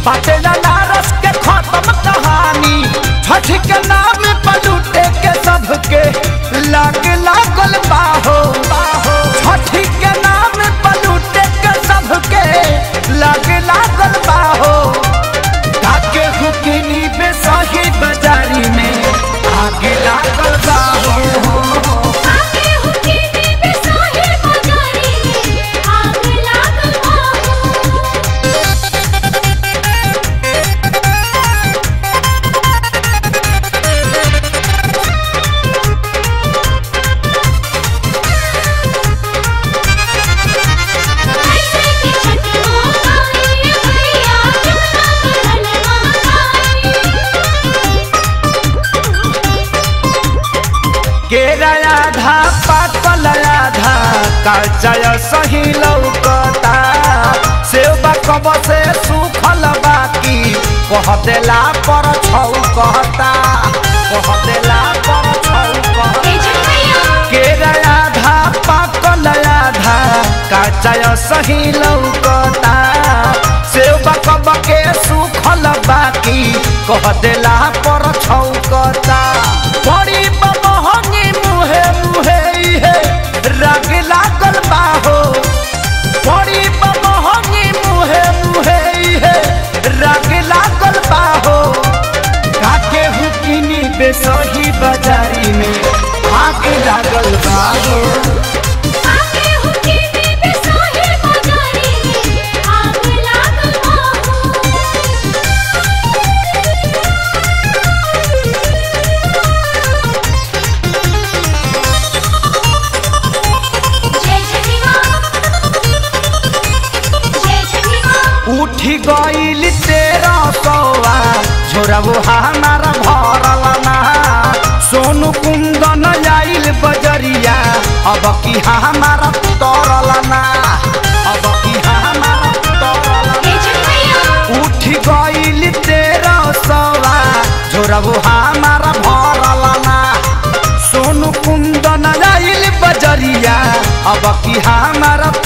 बाटे नारस के खत्म कहानी छठ के नाम पर लूटे के सबके लाग लागल बाहो बाहो छठ के नाम पर लूटे के सबके लाग लागल बाहो काके हुकिनी बेसही बाजारी में आगे लागल बाहो आके हुके दे बेसाहे बाजारी में आग लागल बाबू ऐसे की छठ मोकाई भैया चुना करल महाकाई केरा आधा पाकल आधा काचय सही लौकता सेवा कब से सुखल बाकी कह देला पर छौ कहता कह देला पर छौ कहता ए छठ भैया केरा आधा पाकल आधा काचय सही लौकता सेवा कब के सुखल बाकी कह देला पर छौकता बड़ी बमहंगी मुहे मुहे इहे राग लागल बाहो बड़ी बमहंगी मुहे मुहे इहे राग लागल बाहो काके हुकिनी बेसही बाजारी में आग लागल बाहो आके हुके दे बेसाहे बाजारी में आग लागल बाबू जय छठी माँ जय छठी माँ उठी गईल तेरा सौआ झोरबो हमार भरल ना सोनू कुंदन आइल बजरिया अब की हमार तरल ना अब की हमार तरल ए छठ भैया उठ गईल तेरा सौआ झोरबो हमार भरल ना सोनू कुंदन आइल बजरिया अब की हमार